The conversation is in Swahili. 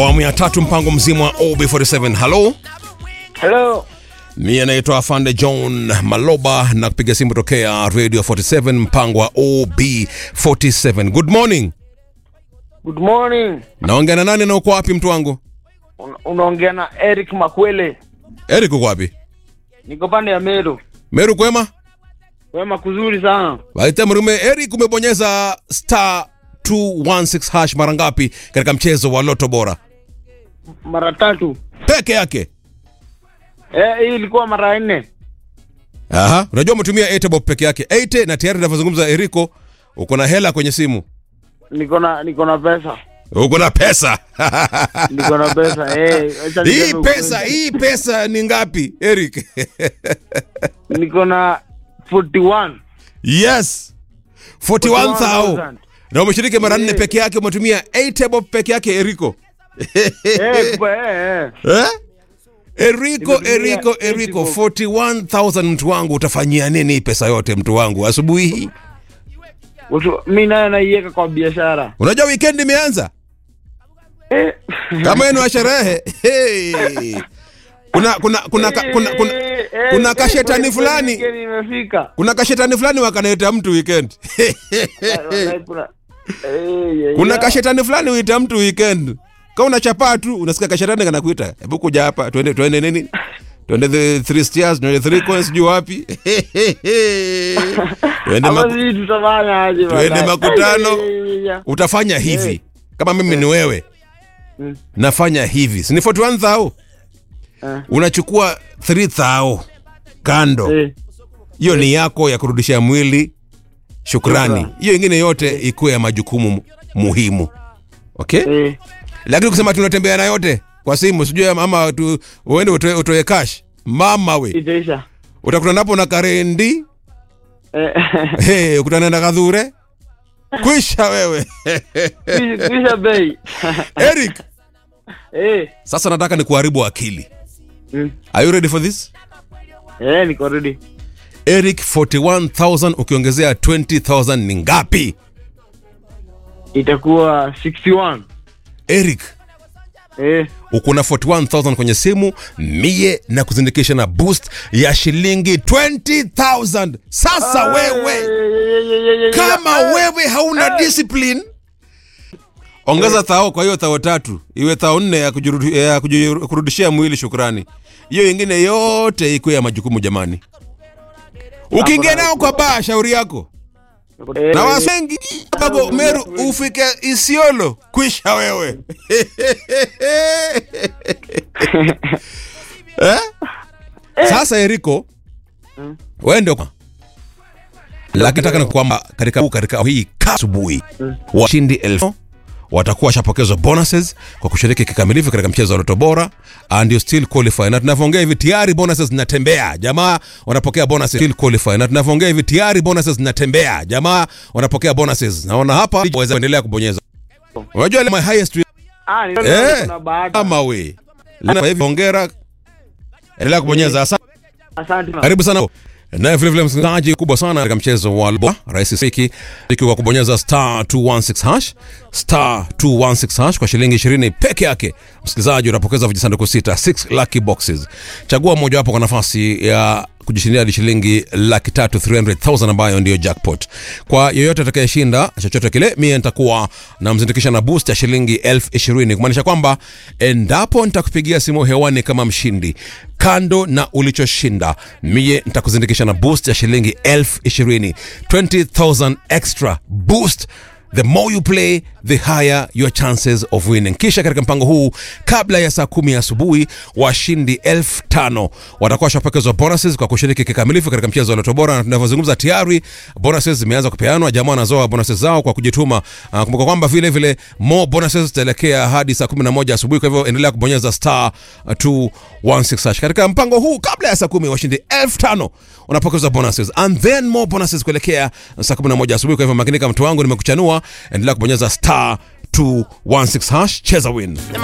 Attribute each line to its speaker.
Speaker 1: awamu ya tatu mpango mzima wa ob47 halo
Speaker 2: Hello.
Speaker 1: mie naitwa afande john maloba na kupiga simu tokea radio 47 mpango wa ob47 good morning
Speaker 2: Good morning.
Speaker 1: naongea na nani na uko wapi mtu wangu
Speaker 2: Un- Unaongea na Eric Makwele.
Speaker 1: eric uko wapi
Speaker 2: Niko pande ya Meru.
Speaker 1: meru kwema
Speaker 2: Wema kuzuri sana.
Speaker 1: Waite mrume eric umebonyeza star 216 hash mara ngapi katika mchezo wa loto bora
Speaker 2: Mara tatu.
Speaker 1: peke yake
Speaker 2: Eh, hii ilikuwa mara nne.
Speaker 1: Aha, unajua umetumia 8 bob peke yake 8 na tayari tunavyozungumza Eriko uko na hela kwenye simu
Speaker 2: Niko na niko na pesa.
Speaker 1: uko na pesa
Speaker 2: Niko na pesa. Eh, acha
Speaker 1: hii
Speaker 2: niseme
Speaker 1: pesa
Speaker 2: ukweli.
Speaker 1: hii pesa ni ngapi Eric
Speaker 2: Niko na 41.
Speaker 1: yes 41000
Speaker 2: 41,000.
Speaker 1: na umeshiriki mara nne
Speaker 2: Yeah.
Speaker 1: peke yake umetumia 8 bob peke yake Eriko
Speaker 2: Eh, kwa eh. eh.
Speaker 1: eh? Eriko,
Speaker 2: Nimetumia
Speaker 1: Eriko,
Speaker 2: 80
Speaker 1: Eriko,
Speaker 2: bob.
Speaker 1: 41,000 mtu wangu, utafanyia nini hii pesa yote mtu wangu asubuhi hii?
Speaker 2: Watu mimi nayo naiweka kwa biashara.
Speaker 1: Unajua weekend imeanza
Speaker 2: Eh.
Speaker 1: kama yenu wa sherehe hey. kuna kuna kuna ka- kuna kuna,
Speaker 2: Eh, eh,
Speaker 1: kuna
Speaker 2: eh,
Speaker 1: kashetani
Speaker 2: kweli,
Speaker 1: fulani
Speaker 2: weekend imefika.
Speaker 1: kuna kashetani fulani wakanaita mtu weekend
Speaker 2: Wallahi kuna Eh, yeah,
Speaker 1: kuna
Speaker 2: yeah.
Speaker 1: kashetani fulani huita mtu weekend kama unachapaa tu unasikia kashetani kanakuita hebu kuja hapa twende twende nini twende the three stairs twende three coins sijui wapi twende
Speaker 2: Ama
Speaker 1: maku,
Speaker 2: sisi tutafanya aje
Speaker 1: Tuende
Speaker 2: baadaye?
Speaker 1: makutano.
Speaker 2: Ay, ay, ay, ay, ay.
Speaker 1: utafanya hivi kama mimi ni wewe
Speaker 2: Mm.
Speaker 1: nafanya hivi si ni 41 thou
Speaker 2: Eh.
Speaker 1: unachukua 3 thou kando
Speaker 2: Eh,
Speaker 1: hiyo ni yako ya kurudishia mwili shukrani
Speaker 2: Shukrani.
Speaker 1: hiyo ingine yote ikuwe ya majukumu mu- muhimu okay
Speaker 2: eh.
Speaker 1: lakini kusema tunatembea na yote kwa simu sijui ama tu, uende utoe, utoe cash mama we
Speaker 2: Itaisha.
Speaker 1: utakutana napo na karendi
Speaker 2: Eh,
Speaker 1: hey, ukutana na kadhure kwisha wewe
Speaker 2: Kwisha- kwisha bei.
Speaker 1: eric
Speaker 2: Eh,
Speaker 1: sasa nataka ni kuharibu akili
Speaker 2: mm.
Speaker 1: are you ready for this
Speaker 2: Eh, niko ready.
Speaker 1: eric 41000 ukiongezea 20000 ni ngapi
Speaker 2: Itakuwa 61.
Speaker 1: eric
Speaker 2: Eh,
Speaker 1: uko na 41000 kwenye simu mie na kuzindikisha na boost ya shilingi 20000 sasa wewe
Speaker 2: Eh, eh, eh, eh, eh,
Speaker 1: kama
Speaker 2: eh.
Speaker 1: wewe hauna discipline ongeza thao kwa hiyo thao tatu iwe thao nne ya, kujiru- ya kujiru- kurudishia mwili shukrani hiyo ingine yote ikuwe ya majukumu jamani ukiingia nao kwa baa shauri yako
Speaker 2: Eh,
Speaker 1: na wasengi pago meru ufike isiolo kwisha wewe eh? sasa eriko wewe ndio lakini nataka ni kwamba katika katika hii asubuhi washindi elfu watakuwa washapokezwa bonuses kwa kushiriki kikamilifu katika mchezo wa loto bora and you still qualify na tunavyoongea hivi tayari bonuses zinatembea jamaa wanapokea bonuses still qualify na tunavyoongea hivi tayari bonuses zinatembea jamaa wanapokea bonuses naona hapa waweza kuendelea kubonyeza unajua ile my highest
Speaker 2: Ah, ni
Speaker 1: eh
Speaker 2: kuna bahati.
Speaker 1: kama we Kwa hivyo hongera endelea kubonyeza asante
Speaker 2: Asante.
Speaker 1: karibu sana naye vilevile msikilizaji kubwa sana katika mchezo wa Lobo rahisi siki ikiwa kubonyeza star 216 hash star 216 hash kwa shilingi 20 peke yake msikilizaji unapokeza vijisanduku sita 6 lucky boxes chagua mojawapo kwa nafasi ya kujishindia hadi shilingi laki tatu 300000 ambayo ndiyo jackpot kwa yeyote atakayeshinda chochote kile mie nitakuwa namzindikisha na boost ya shilingi elfu ishirini kumaanisha kwamba endapo nitakupigia simu hewani kama mshindi kando na ulichoshinda mie nitakuzindikisha na boost ya shilingi elfu ishirini 20000 extra boost the more you play the higher your chances of winning kisha katika mpango huu kabla ya saa kumi asubuhi washindi elfu tano watakuwa washapokezwa bonuses kwa kushiriki kikamilifu katika mchezo wa loto bora na tunavyozungumza tayari bonuses zimeanza kupeanwa jamaa wanazoa bonuses zao kwa kujituma uh, kumbuka kwamba vile vile more bonuses zitaelekea hadi saa 11 asubuhi kwa hivyo endelea kubonyeza star uh, 216 hash. katika mpango huu kabla ya saa kumi washindi elfu tano wanapokezwa bonuses and then more bonuses kuelekea saa 11 asubuhi kwa hivyo makinika mtu wangu nimekuchanua endelea kubonyeza star 216 hash cheza win